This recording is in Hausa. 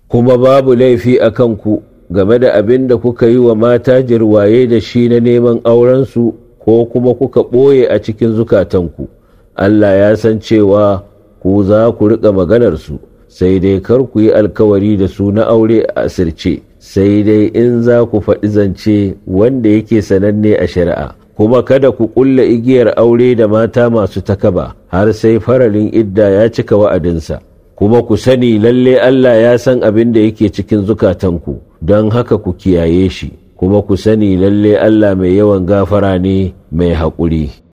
kuma babu laifi a kanku game da abin da kuka yi wa mata jirwaye da shi na neman aurensu ko kuma kuka ɓoye a cikin zukatanku Allah ya san cewa ku za ku riƙa maganarsu sai dai kar ku yi alkawari da su na aure a asirce sai dai in za ku faɗi zance wanda yake sananne a shari'a kuma kada ku ƙulla igiyar aure da mata masu takaba har sai faralin idda ya cika wa'adinsa kuma ku sani lalle Allah ya san abin da yake cikin zukatanku don haka ku kiyaye shi kuma ku sani lalle Allah mai yawan gafara ne mai haƙuri